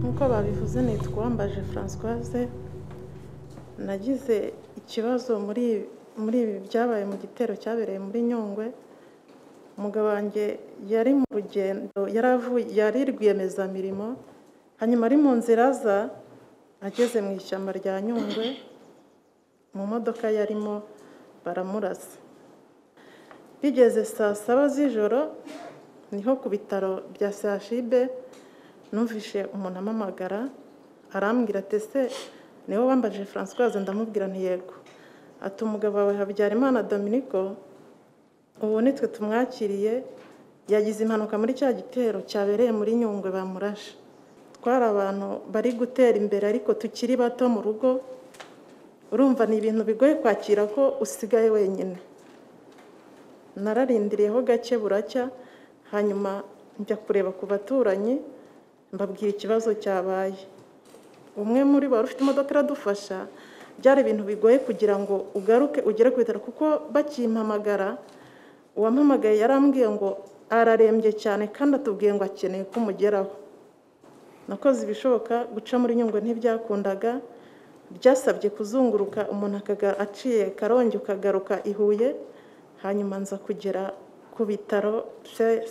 mwiza nitwa Uwambaje Françoise nagize ikibazo muri muri ibi byabaye mu gitero cyabereye muri Nyungwe umugabo wanjye yari mu rugendo yari avuye yari rwiyemezamirimo hanyuma ari mu nzira aza ageze mu ishyamba rya Nyungwe mu modoka yarimo baramurasa bigeze saa saba z'ijoro niho ku bitaro bya CHUB numvishe umuntu amamagara arambwira ati ese niwe wambaje Françoise ndamubwira ntiyego ati umugabo wawe Habyarimana Dominico ubu nitwe tumwakiriye yagize impanuka muri cya gitero cyabereye muri Nyungwe bamurashe twari abantu bari gutera imbere ariko tukiri bato mu rugo urumva ni ibintu bigoye kwakira ko usigaye wenyine nararindiriyeho gake buracya hanyuma njya kureba ku baturanyi mbabwira ikibazo cyabaye umwe muri bo ufite imodoka iradufasha byari ibintu bigoye kugira ngo ugaruke ugere ku bitaro kuko bakimpamagara uwampamagaye yarambwiye ngo ararembye cyane kandi atubwiye ngo akeneye ko umugeraho nakoze ibishoboka guca muri nyungwe ntibyakundaga byasabye kuzunguruka umuntu aciye karongi ukagaruka i huye hanyuma nza kugera ku bitaro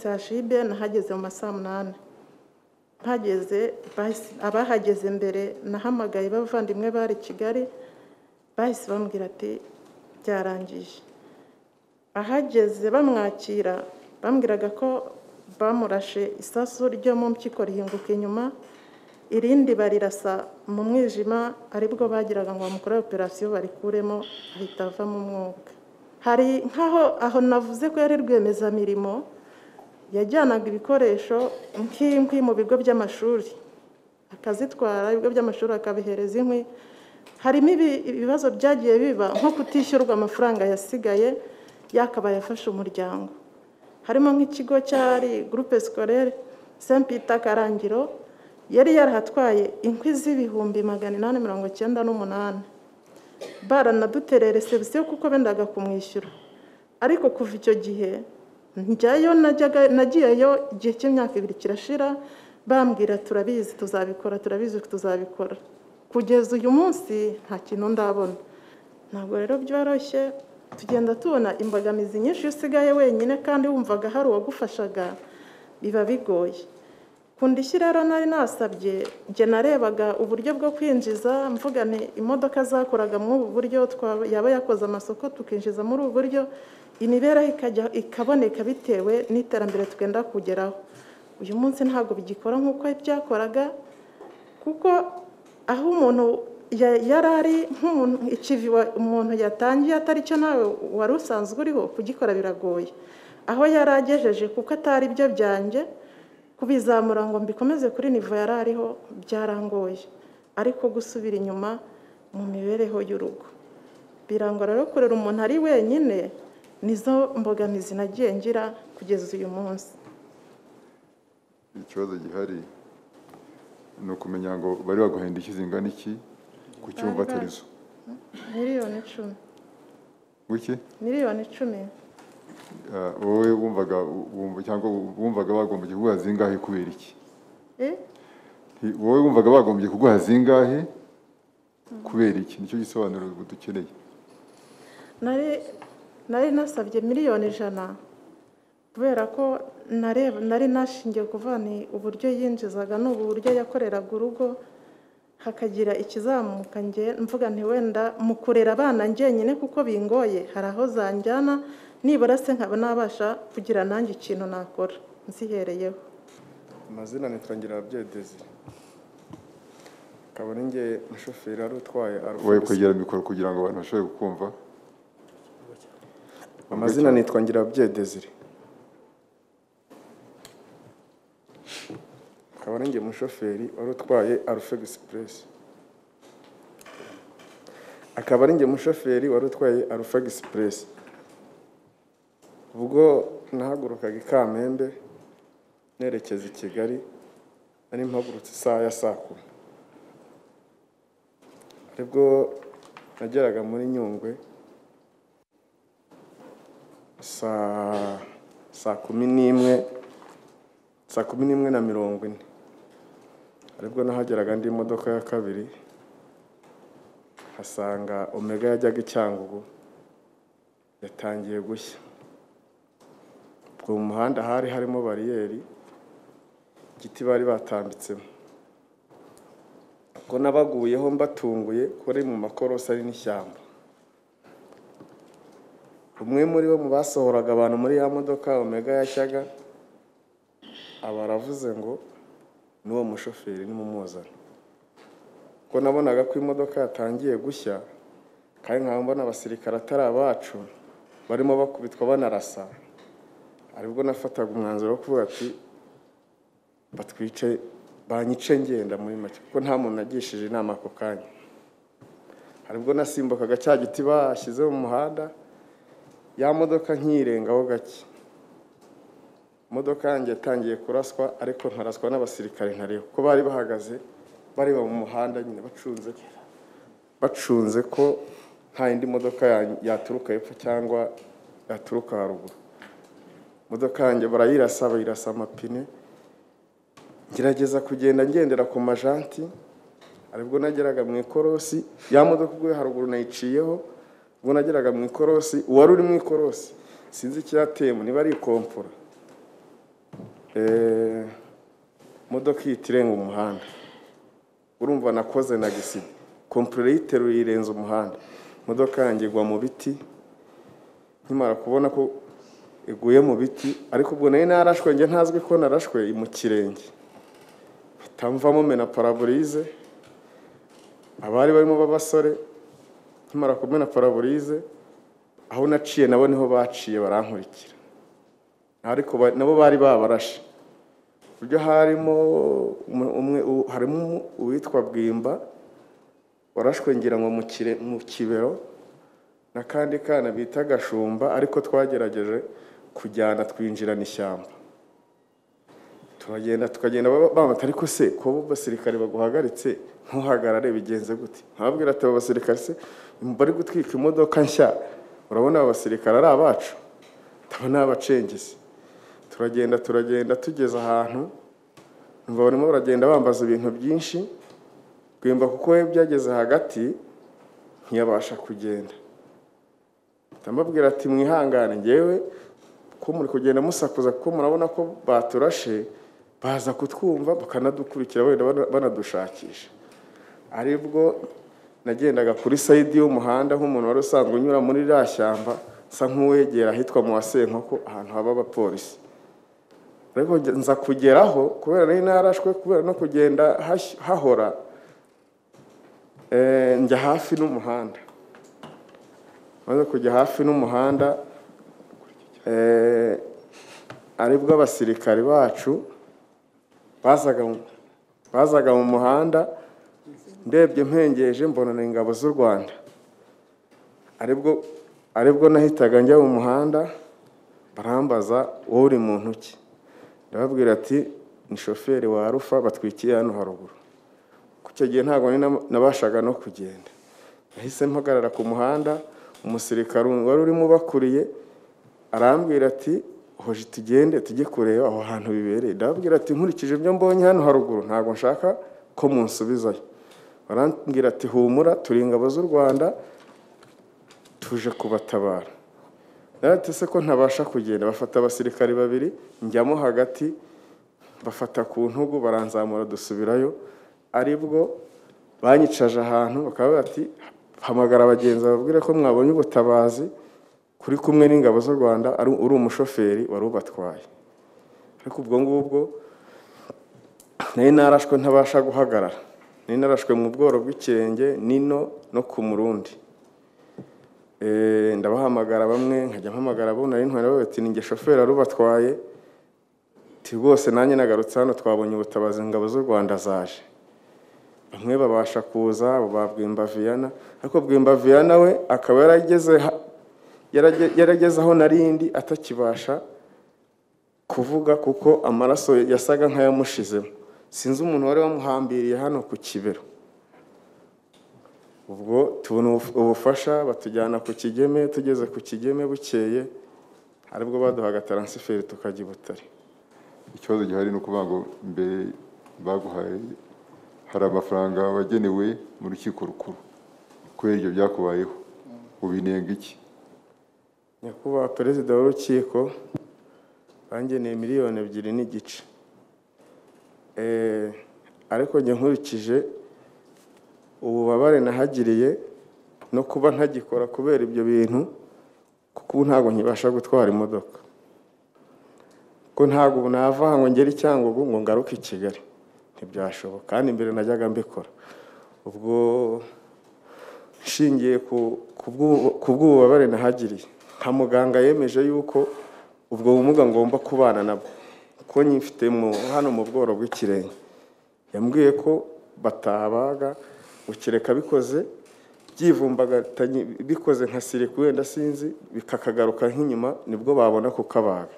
sashibe nahageze mu ma saa munani mpageze abahageze mbere nahamagaye bavandimwe bari kigali bahise bambwira ati byarangije ahageze bamwakira bambwiraga ko bamurashe isasu ryo mu mpyiko rihinguka inyuma irindi barirasa mu mwijima aribwo bagiraga ngo bamukore operasiyo barikuremo ahita avamo umwuka hari nk'aho aho navuze ko yari rwiyemezamirimo yajyanaga ibikoresho nk'inkwi mu bigo by'amashuri akazitwara ibigo by'amashuri akabihereza inkwi harimo ibibazo byagiye biba nko kutishyurwa amafaranga yasigaye yakabaye afashe umuryango harimo nk'ikigo cyari gurupe sikorere sempita karangiro yari yarahatwaye inkwi z'ibihumbi magana inani mirongo icyenda n'umunani baranadutereye resebusiyo kuko bendaga kumwishyura ariko kuva icyo gihe njyayo nagiyeyo igihe cy'imyaka ibiri kirashira bambwira turabizi tuzabikora turabizi tuzabikora kugeza uyu munsi nta kintu ndabona ntabwo rero byoroshye tugenda tubona imbogamizi nyinshi iyo usigaye wenyine kandi wumvaga hari uwagufashaga biba bigoye ku ndishyi rero nari nasabye njye narebaga uburyo bwo kwinjiza mvuga ni imodoka zakoraga muri ubu buryo yaba yakoze amasoko tukinjiza muri ubu buryo imibereho ikaboneka bitewe n'iterambere twenda kugeraho uyu munsi ntabwo bigikora nk'uko byakoraga kuko aho umuntu yari ari nk'umuntu ikivi umuntu yatangiye atari cyo nawe wari usanzwe uriho kugikora biragoye aho yari agejeje kuko atari byo byanjye kubizamura ngo mbikomeze kuri nivo yari ariho byarangoye ariko gusubira inyuma mu mibereho y'urugo birangora rero kurera umuntu ari wenyine nizo mbogamizi nagiye ngira kugeza uyu munsi ikibazo gihari ni ukumenya ngo bari baguhaye indishyi zingana iki ku cyumvatirizo miliyoni icumi guke miliyoni icumi wowe wumvaga cyangwa wumvaga bagombye kuguha zingahe kubera iki wowe wumvaga bagombye kuguha zingahe kubera iki nicyo gisobanuro dukeneye nari nasabye miliyoni ijana kubera ko nari nashingiye kuvana uburyo yinjizaga ni uburyo yakoreraga urugo hakagira ikizamuka nge mvuga wenda mu kurera abana njyenyine kuko bingoye hari aho zanjyana nibura se nkaba nabasha kugira nanjye ikintu nakora nzihereyeho amazina nitwangira ababyeyi desire akaba ari nge umushoferi wari utwaye wowe kwegera mikoro kugira ngo abantu bashobore kukumva amazina nitwangira ababyeyi desire akaba ari nge umushoferi wari utwaye arufe egisipuresi akaba ari nge umushoferi wari utwaye arufe egisipuresi ubwo nahagurukaga i kamembe nerekeza i kigali nari mpagurutse isaha ya saa kumi aribwo nageraga muri nyungwe saa kumi n'imwe saa kumi n'imwe na mirongo ine hari ubwo nahageraga andi modoka ya kabiri hasanga omega yajyaga i cyangugu yatangiye gushya ubwo mu muhanda hari harimo bariyeri igiti bari batambitsemo ubwo nabaguyeho mbatunguye kuko ari mu makorosi ari n'ishyamba umwe muri bo mu basohoraga abantu muri ya modoka omega yashyaga aba aravuze ngo n'uwo mushoferi nimumuzane kuko nabonaga ko imodoka yatangiye gushya kandi nkaba mbona abasirikare atari abacu barimo bakubitwa banarasa aribwo nafataga umwanzuro wo kuvuga ati batwice banyice ngenda muri make kuko nta muntu nagishije inama ako kanya haribwo nasimbukaga cya giti bashyize mu muhanda ya modoka nkirengaho gake imodoka yanjye yatangiye kuraswa ariko nkaraswa n'abasirikare ntariho kuko bari bahagaze bareba mu muhanda nyine bacunze bacunze ko nta yindi modoka ya- yaturuka hepfo cyangwa yaturuka haruguru imodoka yanjye barayirasa bayirasa amapine ngerageza kugenda ngendera ku majanti aribwo nageraga mu ikorosi ya modoka ubwo yo haruguru nayiciyeho ubwo nageraga mu ikorosi uwari uri mu ikorosi sinzi icyateye niba ari ikompora Eh, modoka ihita irenga umuhanda urumva nakoze na gisida kompurere yiteruye irenze umuhanda imodoka yanjye igwa mu biti nkimara kubona ko iguye mu biti ariko ubwo nari narashwe njye ntazwi ko narashwe mu kirenge batamvamo mena paraburize abari barimo b'abasore nkimara kumena paraburize aho naciye nabo niho baciye barankurikira ariko ba- nabo bari babarashe ku buryo harimo umwe- umwe u- harimo umu- uwitwa bwimba warashwe ngira ngo mu kire- mu kibero n'akandi kana bita gashumba ariko twagerageje kujyana twinjirana ishyamba turagenda tukagenda ba- bamata ariko se kuba abasirikare baguhagaritse ntuhagarare bigenze gute nkababwira ati aba basirikare se bari gutwika imodoka nshya urabona aba basirikare ari abacu ndabona abacengezi turagenda turagenda tugeze ahantu numva barimo baragenda bambaza ibintu byinshi bwimba kuko we byageze hagati ntiyabasha kugenda ndamubwira ati mwihangane ngewe ko muri kugenda musakuza kuko murabona ko baturashe baza kutwumva bakanadukurikira wenda bana- banadushakisha aribwo nagendaga kuri sayidi y'umuhanda nk'umuntu wari usanzwe unyura muri rya shyamba nsa nk'uwegera ahitwa mu wasenkoko ahantu haba abapolisi ariko nge- nza kugeraho kubera nari narashwe kubera no kugenda hash- hahora eh, njya hafi n'umuhanda maze kujya hafi n'umuhanda eh, aribwo abasirikari bacu bazaga mu- bazaga mu muhanda ndebye mpengeje mbona ni ingabo z'u rwanda aribwo aribwo nahitaga njya mu muhanda barambaza wowe uri muntu ki ndababwira ati ni shoferi wa rufa batwikiye hano haruguru ku icyo gihe ntabwo nari na- nabashaga no kugenda nahise mpagarara ku muhanda umusirikare wari urimo ubakuriye arambwira ati hoje tugende tujye kureba aho hantu bibereye ndababwira ati nkurikije ibyo mbonye hano haruguru ntabwo nshaka ko munsubizayo barambwira ati humura turi ingabo z'u rwanda tuje kubatabara narate se ko ntabasha kugenda bafata abasirikare babiri njyamo hagati bafata ku ntugu baranzamura dusubirayo aribwo banyicaje ahantu bakaba bati hamagara abagenzi bababwire ko mwabonye ubutabazi kuri kumwe n'ingabo z'u rwanda ari- uri umushoferi wari ubatwaye ariko ubwo ngubwo nari narashwe ntabasha guhagarara nari narashwe mu bworo bw'ikirenge n'ino no ku murundi Eh, ndabahamagara bamwe nkajya mpamagara abo nari ntwara babati ni nge shoferi wari ubatwaye ti rwose nanjye nagarutse hano twabonye ubutabazi ingabo z'u rwanda zaje bamwe babasha kuza abo ba bwimba viyana ariko bwimba viyana we akaba yarageze ha- yarage- yarageze aho narindi atakibasha kuvuga kuko amaraso yasaga nk'ayamushizemo sinzi umuntu wari wamuhambiriye hano ku kibero ubwo tubona ubuf- ubufasha batujyana ku kigeme tugeze ku kigeme bukeye aribwo baduhaga taransiferi tukajya i butare ikibazo gihari ni ukuvuga ngo mbere baguhaye hari amafaranga wagenewe mu rukiko rukuru kubera ibyo byakubayeho ubinenga iki nyakubahwa perezida w'urukiko bangeneye miliyoni ebyiri n'igice Eh, ariko njye nkurikije ububabare nahagiriye no kuba ntagikora kubera ibyo bintu kuko ubu ntabwo nkibasha gutwara imodoka ko ntabwo ubu nava aha ngo ngere i Cyangugu ngo ngaruke i Kigali ntibyashoboka kandi mbere najyaga mbikora ubwo nshingiye ku- ku bw'ubu- ku bw'ububabare nahagiriye nka muganga yemeje yuko ubwo bumuga ngomba kubana nabwo ko nyifite mu hano mu bworo bw'ikirenge yambwiye ko batabaga ukireka bikoze byivumbagatanye bikoze nka sirika wenda sinzi bikakagaruka nk'inyuma nibwo babona kukabaga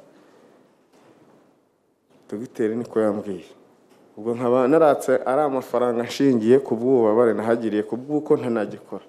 dogiteri niko yambwiye ubwo nkaba naratse ari amafaranga nshingiye ku bw'ububabare nahagiriye ku bw'uko ntanagikora